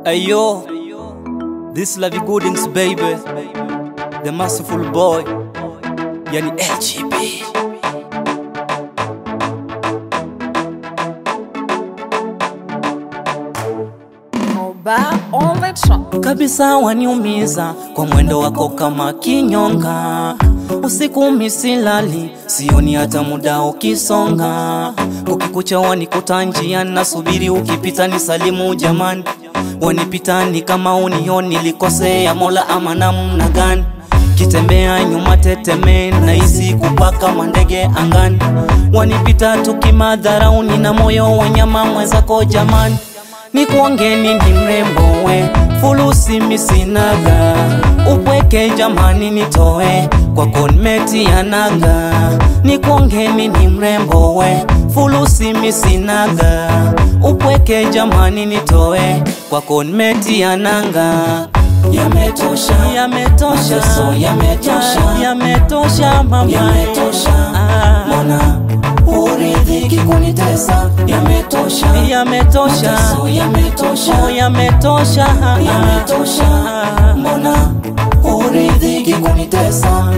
Ayo, this Lavi Goodings baby, the merciful boy, yani LGB. Oba on the track. Kabisa waniumiza kwa mwendo wako kama kinyonga, usiku misilali, sioni hata muda ukisonga, ukikucha wanikuta njia, nasubiri ukipita ni salimu jamani, wanipita ni kama unioni, likosea Mola ama namna gani? kitembea nyuma teteme nahisi kupaka mandege angani, wanipita tukimadharauni na moyo wa nyama mwenzako jamani, nikuongeni ni mrembo we fulusi misinaga upweke jamani nitoe kwa konmeti ya naga nikuongeni ni mrembo we fulusi misinaga upweke jamani nitoe kwa konmeti ya nanga yametosha yametosha Mateso yametosha. Ya- yametosha mama Yametosha. Ah. Mbona uridhiki kunitesa? Yametosha. yametosha Mateso yametosha. Oh, yametosha Yametosha. Ah. Mbona uridhiki kunitesa?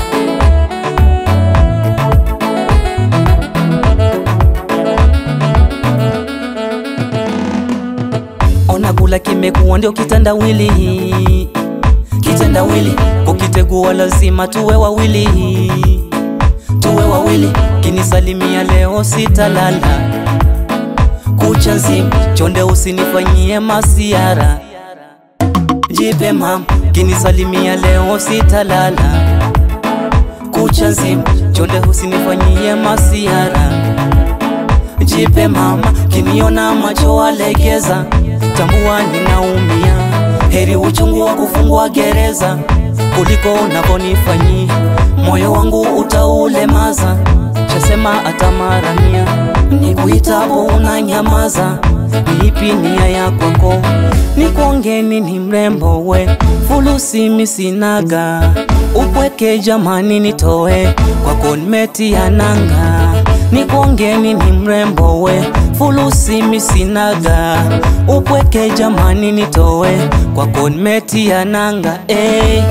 ona kula kimekuwa ndio kitandawili kitandawili kukitegua lazima tuwe wawili tuwe wawili kinisalimia leo sitalala kucha nzima chonde usinifanyie masiara jipe mam kinisalimia leo sitalala kucha nzima chonde usinifanyie masiara jipe mama, kiniona macho walegeza, tambua ninaumia. Heri uchungu wa kufungwa gereza kuliko unavyonifanyia, moyo wangu utaulemaza. Shasema atamaramia, nikuitapo unanyamaza. Ni ipi nia ya kwako? Nikuongeni ni mrembo we, fulusi misinaga, upweke jamani nitoe kwako nimeti ya nanga nikuongeni ni mrembo we fulusi misinaga upweke jamani nitoe kwako nimetia nanga hey,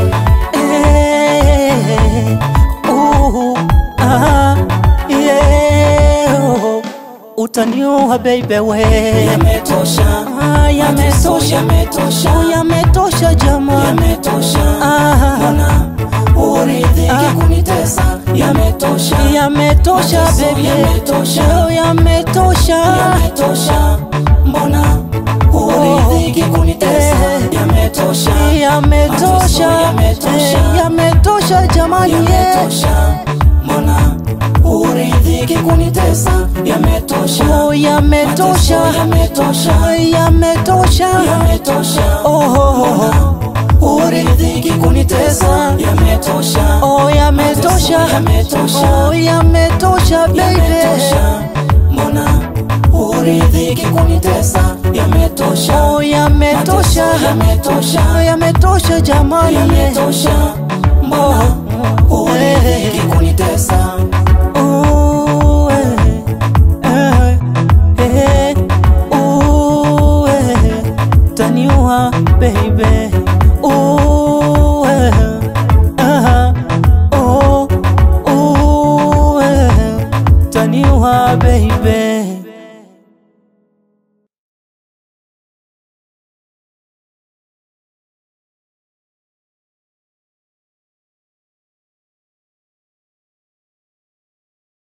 hey, uh, ah, yeah, oh, utaniua baby we Yametosha. Ah, Mateso yametosha yametosha. Oh, yametosha jamani Yametosha. Ah. Mbona uridhiki kunitesa? Yametosha. yametosha Mateso baby yametosha. Oh, yametosha Yametosha. Mbona uridhiki kunitesa? Eh. Yametosha. yametosha Mateso yametosha. Eh, yametosha jamani yeah. Yametosha. Mbona uridhiki kunitesa? Yametosha. Oh, yametosha Mateso yametosha. yametosha Yametosha. Oh, oh, oh. Mbona uridhiki kunitesa? Yametosha. Oh, yametosha Mateso yametosha. Oh, yametosha baby Yametosha. Mbona uridhiki kunitesa? Yametosha. Oh, yametosha Mateso yametosha. Oh, yametosha jamani yeah. Yametosha. Mbona uridhiki kunitesa? Ooh, eh, eh, eh, ooh, eh, taniua baby